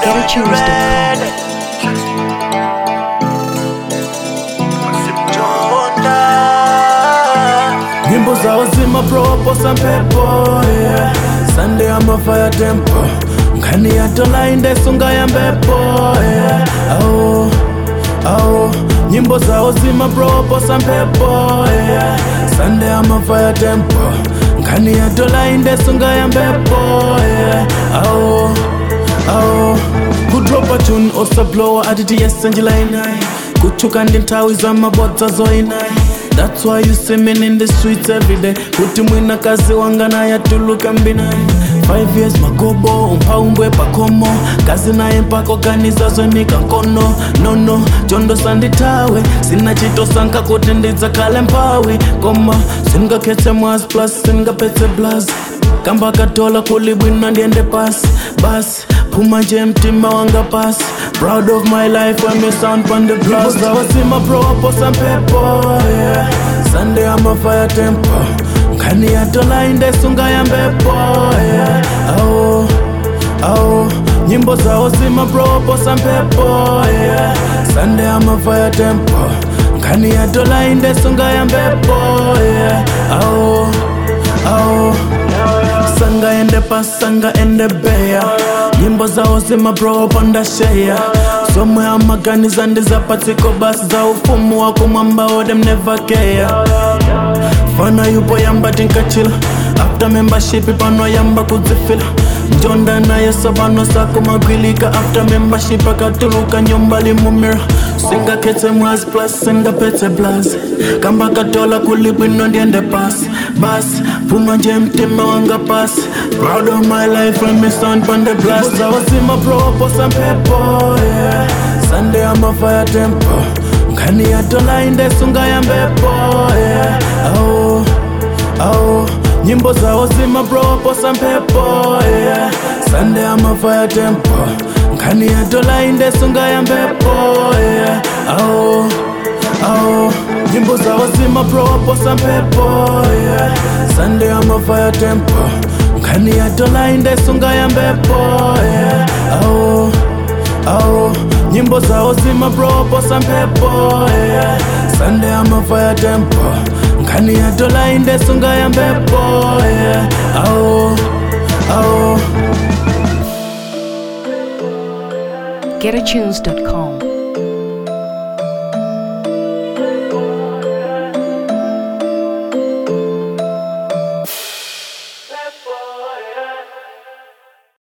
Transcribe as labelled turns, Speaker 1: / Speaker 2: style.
Speaker 1: GetAtunes.com.
Speaker 2: nyimbo zao zimaproposa mpepo yeah. sande amafaya tempo nkhani yatolainde sunga ya mbepo yeah. au au nyimbo zao zimaproposa mpepo yeah. sande amafaya tempo nkhani yatolainde sunga ya mbepo yeah. au au kudropa tune osablowa atiti yesenjilainai kuchuka ndi nthawi za mabodza zoinayi That's why you see me in the streets every day kuti mwina kazi wanga naye atuluka mbinayi Five years magobo umpaumbwe pakomo kazi naye mpaka organizazo nikono nono chondo sanditawe sina chitosanka kuti ndidzakale mpawi koma singakhetse mwas plus singapetse blas kamba katola kulibwina ndiende pasi basi phuma nje mtima wanga pasi proud of my life when me sound on the blast zawasima proposa mpepo yeah. sande amafaya tempo nkhani yatola indesunga ya mbepo yeah. au au nyimbo zao zimaproposa mpepo yeah. sande amafaya tempo nkhani yatola indesunga ya mbepo yeah. au au sanga ende pasanga ende beya nyimbo zao zimaproponda sheya somwe amaganiza ndizapatsiko basi za ufumu wako mwamba odem never care fana yupo yamba tinkachila after membership pano yamba kudzifila njonda naye sabano sako magwilika after membership akatuluka nyumba limumira singakhetse mwazi plus singapetse blazi kamba katola kulibwino ndiende pasi basi phuma nje mtima wanga pasi proud of my life when me stand on the blast zawasima proposa mpepo yeah. sande amafaya tempo nkhani yatola indesunga ya mbepo yeah. au au nyimbo zao zimaproposa mpepo yeah. sande amafaya tempo nkhani yatola indesunga ya mbepo yeah. au au nyimbo zao zimaproposa mpepo yeah. sande amafaya tempo nkhani yatola indesunga ya mbepo yeah. au au nyimbo zao zimaproposa mpepo yeah. sande amafaya tempo nkhani yatola indesunga ya mbepo yeah. au au
Speaker 1: GetAtunes.com.